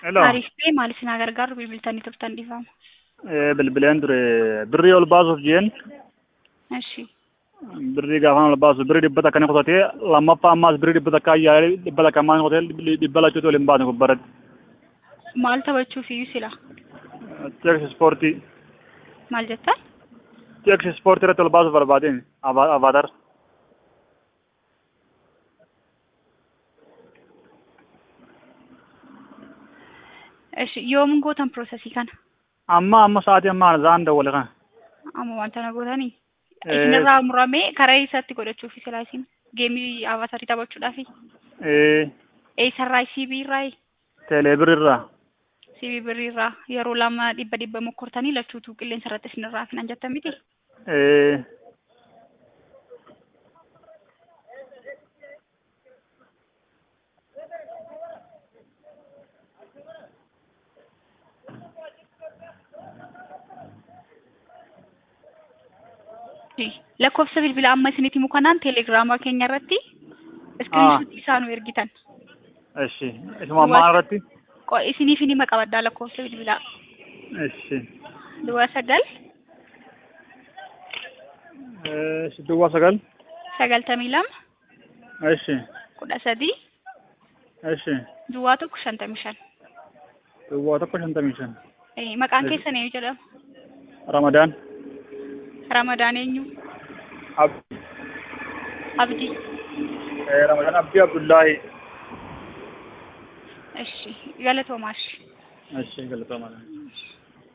Hello. Taarifni maal isin gargaaru bilbiltanii turtan dhiifama. Eh, bilbileen ture birrii ol baasuuf jeen Eshi. birrii gaafaan ol baasu birrii dhibba takka ni kutatee lammaffaa ammaas birrii dhibba takka ayyaa'ee dhibba takka ammaa ni kutatee dhibba lachuutti ol hin baasne gubbaratti. Maal taphachuuf iyyuu sila? Teeksi ispoortii Maal jettan? teeksi ispoortii irratti ol baasuuf barbaadeen avaatar. Eshi yoom gootan piroosesii kana? Amma amma sa'aatii ammaa zaan dawwale kana. Amma wanta na gootanii? Eh. Isinirraa muramee karaa eessatti godhachuuf sila isin geemii avaatarii taphachuudhaafi? Eh, Eessarraa CB irraa? teelee birrirraa. CB birriirraa yeroo lama dhibba dhibba mokkortanii lachuutu qilleensa irratti isinirraa finan jettan miti? Eh, lakkoofsa bilbilaa amma isinitti himu kanaan teelegiraamaa keenya irratti iskiriinshuutii isaa nu ergitan. eshi isuma ammaa irratti. Qo- Isiniif ni maqabaddaa lakkoofsa bilbilaa. Eshi. Duwwaa sagal Eshi duwwaa sagal. sagaltamii lama Eshi. kudha sadii Eshi. duwwaa tokko shantamii shan. Duwwaa tokko shantamii shan. Eh, Maqaan Eshi. keessan eenyu jedhama? Ramadaan. Ramadaan eenyu? Abdi. Abdii. Eh, Ramadaan Abdii Abdullaahi. Eshi galatoomaa. Eshi galatooma.